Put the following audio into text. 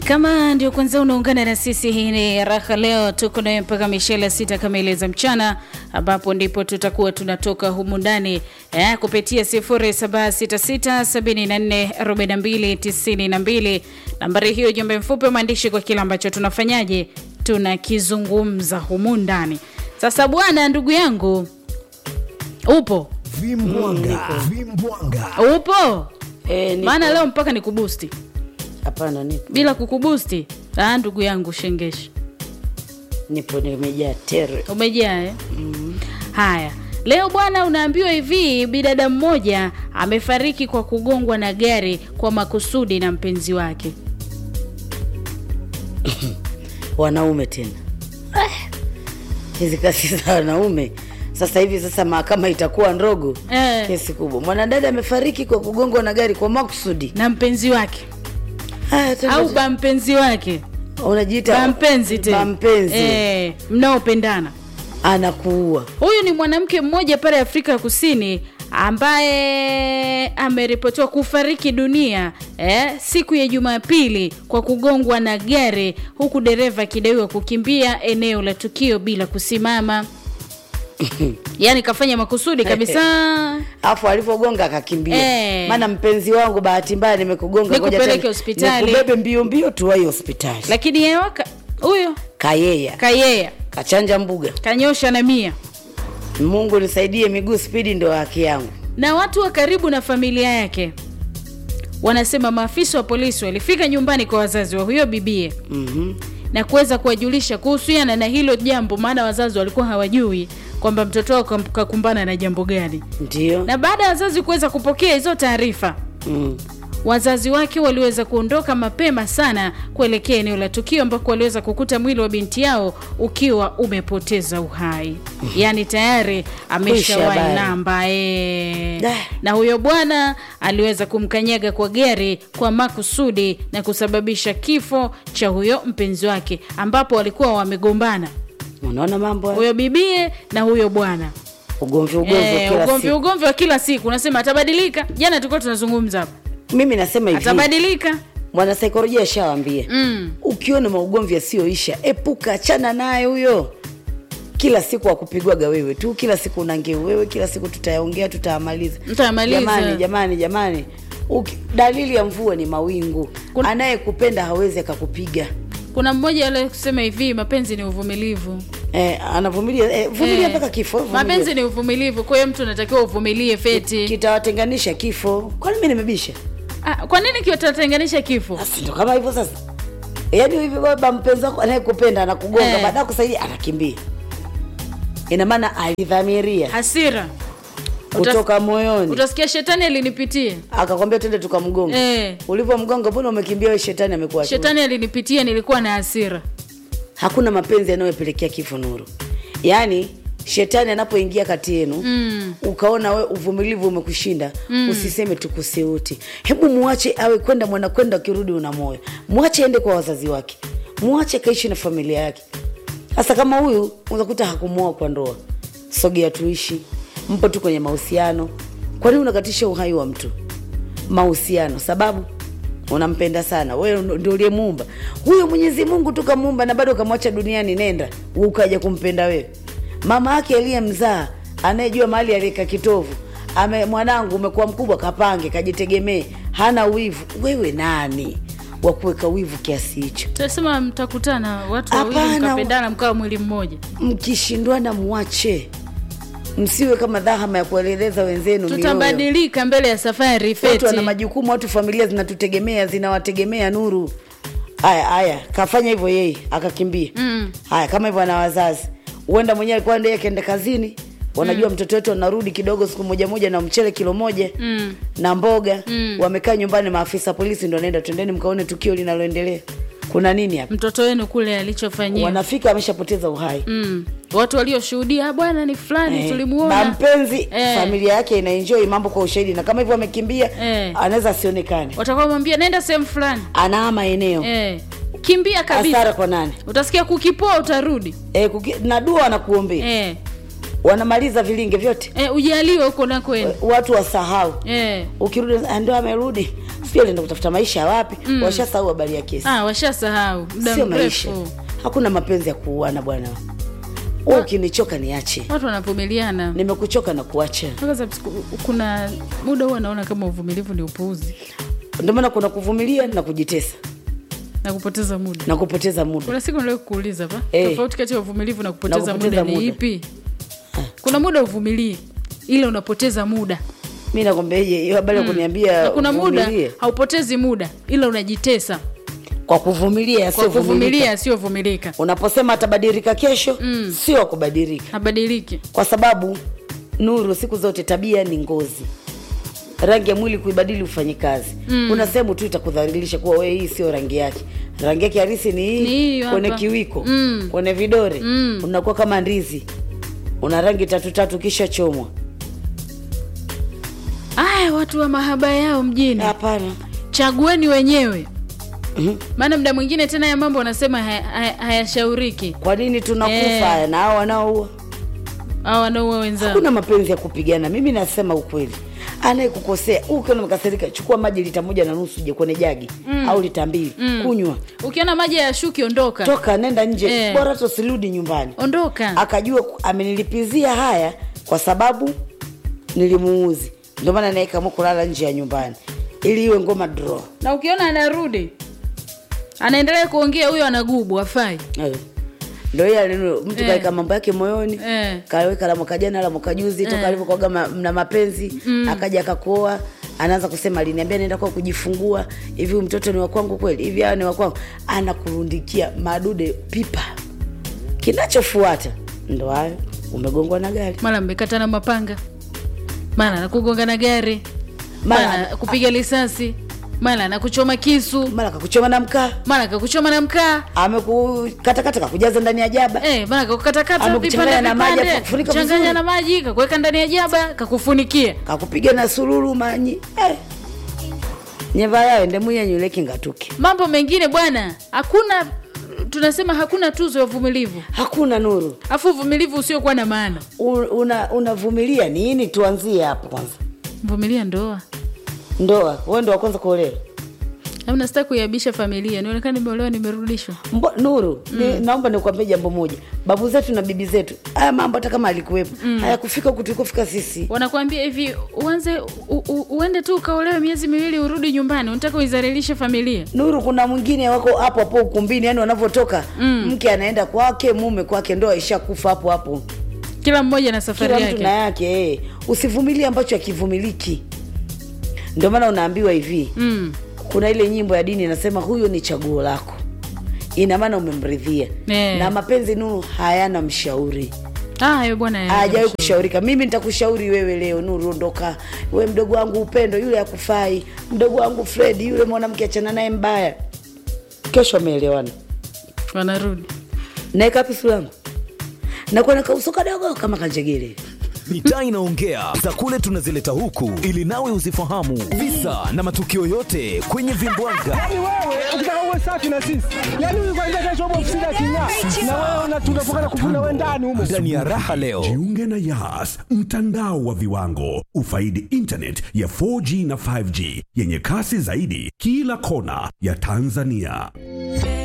Kama ndio kwanza unaungana na sisi, hii ni Raha Leo, tuko naye mpaka mishele sita kamili za mchana, ambapo ndipo tutakuwa tunatoka humu ndani eh, kupitia 0766744292 nambari hiyo, jumbe mfupi maandishi kwa kile ambacho tunafanyaje, tunakizungumza humu ndani. Sasa bwana, ndugu yangu, upo Vimbwanga, vimbwanga. upo? Eh, nipo. Maana leo mpaka nikubusti Hapana, nipo bila kukubusti. Ah, ndugu yangu shengeshi nipo, nimejaa tere. umejaa eh? Haya, leo bwana, unaambiwa hivi, bidada mmoja amefariki kwa kugongwa na gari kwa makusudi na mpenzi wake. Wanaume tena Ah, hizi kasi za wanaume sasa hivi. Sasa mahakama itakuwa ndogo, Eh. kesi kubwa. Mwanadada amefariki kwa kugongwa na gari kwa makusudi. na mpenzi wake Haya, tena- au bampenzi wake, unajiita bampenzi tena, bampenzi. eh, mnaopendana. anakuua Huyu ni mwanamke mmoja pale Afrika ya Kusini ambaye ameripotiwa kufariki dunia eh, siku ya Jumapili kwa kugongwa na gari huku dereva akidaiwa kukimbia eneo la tukio bila kusimama. Yaani kafanya makusudi kabisa. afu alivyogonga akakimbia. Eh. Maana mpenzi wangu, bahati mbaya nimekugonga, ngoja Nikupeleke tena hospitali. nikubebe mbio mbio tuwai hospitali. Lakini yeye waka- huyo Kayeya kayea kachanja mbuga. kanyosha na mia Mungu nisaidie, miguu spidi ndo haki yangu. na watu wa karibu na familia yake wanasema maafisa wa polisi walifika nyumbani kwa wazazi wa huyo bibie Mhm. na kuweza kuwajulisha kuhusiana na hilo jambo, maana wazazi walikuwa hawajui kwamba mtoto wao kam- kakumbana na jambo gani. Ndio. Na baada ya wazazi kuweza kupokea hizo taarifa, Mm. wazazi wake waliweza kuondoka mapema sana kuelekea eneo la tukio ambako waliweza kukuta mwili wa binti yao ukiwa umepoteza uhai, yaani tayari ameshawahi habari. namba e. Dah. Na huyo bwana aliweza kumkanyaga kwa gari kwa makusudi na kusababisha kifo cha huyo mpenzi wake, ambapo walikuwa wamegombana Unaona mambo haya? huyo bibie na huyo bwana ugomvi ugomvi Eh, kila ugomvi siku. ugomvi wa kila siku. Unasema atabadilika. Jana tulikuwa tunazungumza hapa, Mimi nasema hivi, atabadilika mwanasaikolojia ashawambia mm. ukiona maugomvi yasiyoisha epuka, achana naye huyo. Kila siku akupigwaga wewe tu, kila siku unangeu wewe, kila siku tutayaongea, tutayamaliza. Tutayamaliza. Jamani, jamani, jamani, Uki, dalili ya mvua ni mawingu. Kuna- Anayekupenda hawezi akakupiga. Kuna mmoja ale kusema hivi, mapenzi ni uvumilivu. Eh, anavumilia eh, vumilia Eh, mpaka kifo. vumilia. Mapenzi ni uvumilivu, kwa hiyo mtu anatakiwa uvumilie feti. kitawatenganisha kifo. Kwani mimi nimebisha? Ah, kwa nini kitatenganisha kifo? Basi ndo kama hivyo sasa. Yaani hivi baba mpenzi wako anayekupenda anakugonga Eh. baada ya kusaidia anakimbia. Ina maana alidhamiria Hasira kutoka moyoni. utasikia shetani alinipitia, Akakwambia twende tukamgonga. Eh. Ulivyomgonga mbona umekimbia wewe shetani amekuacha. shetani alinipitia, nilikuwa na hasira. Hakuna mapenzi yanayopelekea kifo nuru. Yaani shetani anapoingia kati yenu Mm. ukaona we uvumilivu umekushinda usiseme tukuse wote hebu muache awe kwenda mwanakwenda akirudi una moyo mwache ende kwa wazazi wake mwache kaishi na familia yake hasa kama huyu unakuta hakumuoa kwa ndoa sogea tuishi mpo tu kwenye mahusiano kwa nini unakatisha uhai wa mtu mahusiano sababu unampenda sana wewe ndo- ndio uliyemuumba huyo mwenyezi mungu tu kamuumba na bado kamwacha duniani nenda ukaja kumpenda wewe mama yake aliyemzaa anayejua mahali alieka kitovu ame mwanangu umekuwa mkubwa kapange kajitegemee hana wivu wewe nani wa kuweka wivu kiasi hicho Tunasema mtakutana watu wawili Hapana. mkapendana mkawa mwili mmoja, mkishindwana mwache msiwe kama dhahama ya kueleleza wenzenu mioyo. tutabadilika mbele ya safari watu wana feti. majukumu watu familia zinatutegemea zinawategemea nuru haya haya kafanya hivyo yeye akakimbia Mm. haya kama hivyo ana wazazi huenda mwenyewe alikuwa ndiye akaenda kazini wanajua mtoto wetu anarudi kidogo siku moja moja na mchele kilo moja Mm. na mboga Mm. wamekaa nyumbani maafisa polisi ndo anaenda twendeni mkaone tukio linaloendelea kuna nini hapa Mtoto wenu kule alichofanyia wanafika ameshapoteza uhai mm. watu walioshuhudia "Ah, bwana ni fulani Eh, tulimuona na mpenzi Eh. familia yake inaenjoy mambo kwa ushahidi na kama hivyo amekimbia Eh. anaweza asionekane watakuwa mwambia nenda sehemu fulani anaama eneo eh. kimbia hasara kabisa kwa nani utasikia kukipoa utarudi e, kuki, na dua wanakuombea eh. wanamaliza vilinge vyote Eh, ujaliwe huko nakwenda watu wasahau eh. ukirudi "Ah, ndo amerudi sijui alienda kutafuta maisha wapi mm. washasahau habari ya kesi ah, washasahau muda sio maisha mrefu hakuna mapenzi ya kuuana bwana wewe ukinichoka niache watu wanavumiliana nimekuchoka na kuacha Kwanza siku- kuna muda huwa naona kama uvumilivu ni upuuzi ndio maana kuna kuvumilia na kujitesa na kupoteza muda na kupoteza muda kuna siku nilio kuuliza pa Eh. tofauti kati ya uvumilivu na kupoteza, Na kupoteza muda ni muda. ipi kuna muda uvumilie ila unapoteza muda mi nakwambiaje hiyo habari ya kuniambia na kuna muda uvumilie. haupotezi muda ila unajitesa kwa kuvumilia kwa yasiyovumilika. kuvumilia asiyovumilika unaposema atabadilika kesho mm. sio kubadilika habadiliki kwa sababu nuru siku zote tabia ni ngozi rangi ya mwili kuibadili ufanye kazi mm. kuna sehemu tu itakudhalilisha kuwa wee hii sio rangi yake rangi yake harisi ni hii Ni hii kwenye hapa. kiwiko Mm. kwenye vidore Mm. unakuwa kama ndizi una rangi tatu tatu kisha chomwa aya watu wa mahaba yao mjini hapana chagueni wenyewe Mhm. maana mda mwingine tena ya mambo wanasema haya- haya- hayashauriki kwa nini tunakufa Eh. haya na hao wanaoua au wanaua wenzao hakuna mapenzi ya kupigana mimi nasema ukweli anayekukosea ukiona mkasirika chukua maji lita moja na nusu je kwenye jagi mm. au lita mbili mm. kunywa ukiona maji ya shuki ondoka toka nenda nje Eh. bora tosirudi nyumbani ondoka akajua ku- amenilipizia haya kwa sababu nilimuuzi ndio maana naye kaamua kulala nje ya nyumbani ili iwe ngoma draw na ukiona anarudi anaendelea kuongea huyo anagubu afai Eh. ndio hiyo alinu- mtu Eh. kaweka mambo yake moyoni Eh. kaweka la mwaka jana la mwaka juzi toka alivyokuaga ma- mna mapenzi akaja akakuoa anaanza kusema aliniambia naenda kwa kujifungua hivi huyu mtoto ni wakwangu kweli hivi hawa ni wakwangu anakurundikia madude pipa kinachofuata ndo hayo umegongwa na gari mara mmekatana mapanga mara nakugonga na gari Mara- mara kupiga risasi mara nakuchoma kisu mara kakuchoma na mkaa mara kakuchoma na mkaa amekukatakata kakujaza ndani ya jaba Eh, mara kakukatakata Amekuchanganya vipande na maji, vipande, akakufunika changanya vizuri. na maji kakuweka ndani ya jaba kakufunikia kakupiga na sururu manyi eh. nyeva yayo ndemuyanyuleki ngatuke mambo mengine bwana hakuna tunasema hakuna tuzo ya uvumilivu hakuna nuru afu uvumilivu usiokuwa na maana U- una unavumilia nini tuanzie hapo kwanza vumilia ndoa ndoa wewe ndo wa kwanza kuolewa au nasita kuiabisha familia nionekana nimeolewa nimerudishwa Mbo, nuru ni, naomba nikuambie jambo moja babu zetu na bibi zetu haya mambo hata kama alikuwepo mm. hayakufika huku tulikofika sisi wanakuambia hivi uanze u, u, uende tu ukaolewe miezi miwili urudi nyumbani unataka uizalilishe familia nuru kuna mwingine wako hapo hapo ukumbini yani wanavyotoka mm. mke anaenda kwake mume kwake ndoa ishakufa hapo hapo kila mmoja na safari kila mtu na yake yake eh. usivumilie ambacho akivumiliki ndio maana unaambiwa hivi mm. kuna ile nyimbo ya dini inasema huyo ni chaguo lako ina maana umemridhia Eh. na mapenzi nuru hayana mshauri Ah, hayo bwana ya- hajawahi kushaurika mimi nitakushauri wewe leo nuru ondoka we mdogo wangu upendo yule akufai mdogo wangu fredi yule mwanamke achana naye mbaya kesho ameelewana wanarudi naeka pisu langu nakuwa na kauso kadogo kama kanjegele mitaa inaongea za kule tunazileta huku ili nawe uzifahamu visa na matukio yote kwenye vimbwanga Yaani wewe ukitaka uwe safi na sisi, yaani huyu kwanza kesho hapo ofisini aking'aa, na wewe una- tunafungana kufuna wewe ndani humo. ndani ya raha leo Jiunge na Yas, mtandao wa viwango. Ufaidi internet ya 4G na 5G yenye kasi zaidi kila kona ya Tanzania.